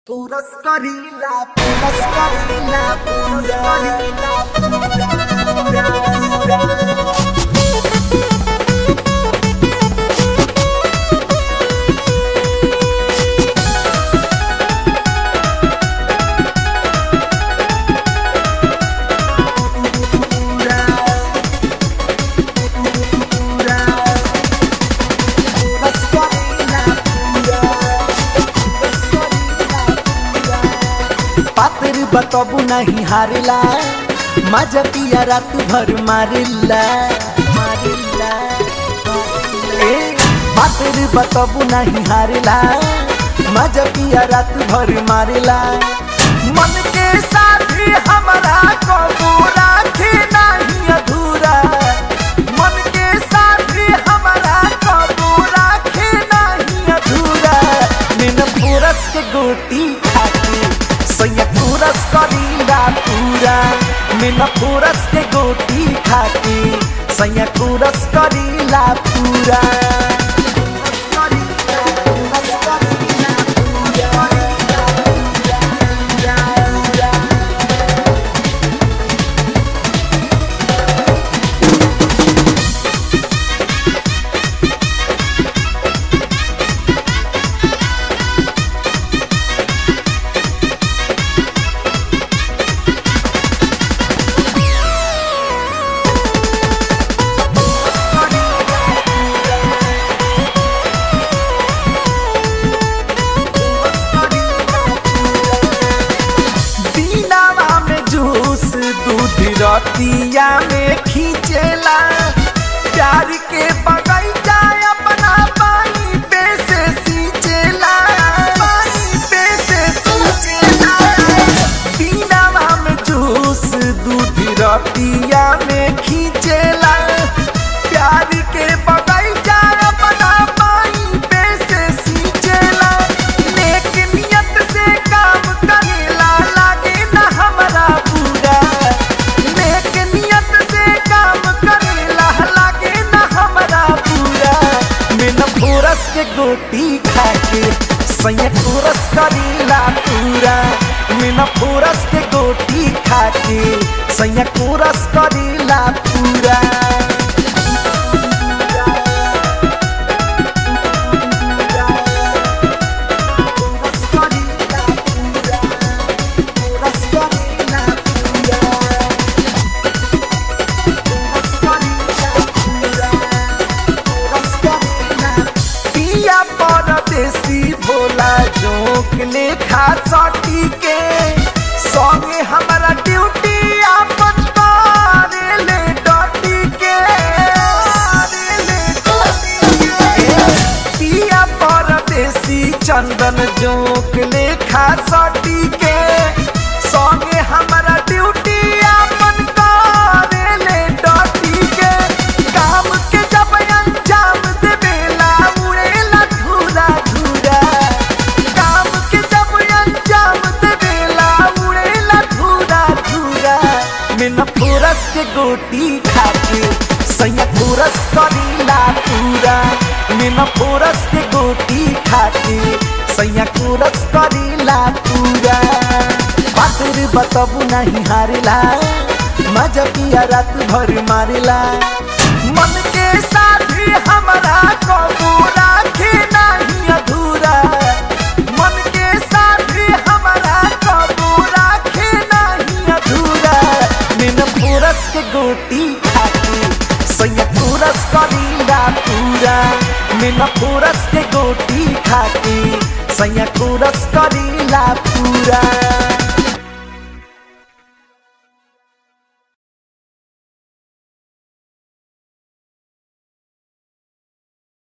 Pulaskarila, pulaskarila, pulaskarila, pura, pura, pura. पातर बतबू नहीं हारेला मजा पिया रात भर मारेला मारेला ए पातर बतबू नहीं हारेला मजा पिया रात भर मारेला मन के साथी हमारा कबू राखे नहीं अधूरा मन के साथी हमारा कबू राखे नहीं अधूरा बिन पुरस के गोटी खाके सैया पुरस करीला पूरा बिन पुरस के गोटी खाके सैया पुरस करीला पूरा दीनावा में जूस दूध रतिया में खींचेला प्यार के बगैचा अपना पानी पे से सींचेला पानी पे से सींचेला दीनावा में जूस दूध रतिया में खींचेला प्यार के बगैचा अपना पानी पे से सींचेला नेक नियत से काम करेला लागे ना हमारा बुरा नेक नियत से काम करेला लागे ना हमारा बुरा बिन फुरस के गोटी खाके सैया फुरस करेला पूरा बिन फुरस के गोटी खाके सैया फुरस करेला पूरा पिया परदेसी भोला जोक लेखा सटी के संगे हमारा ड्यूटी आपन तारे ले डटी के तारे ले डटी के। पिया परदेसी चंदन जोक लेखा सटी के संगे हमारा ड्यूटी आपन तारे ले डटी के काम के जब अंजाम देवेला उड़ेला धूरा धूरा काम के जब अंजाम देवेला उड़ेला धूरा धूरा बिन फुरस के गोटी खाके सैया फुरस करीला पूरा बिन फुरस के गोटी खाके सैया फुरस करीला पूरा बातर बतबू नहीं हारेला मजा पिया रात भर मारेला मन के साथी हमारा कबू राखे नहीं अधूरा मन के साथी हमारा कबू राखे नहीं अधूरा बिन पुरस के गोटी खाके सैया पुरस करीला पूरा बिन पुरस के गोटी खाके सैया पुरस करीला पूरा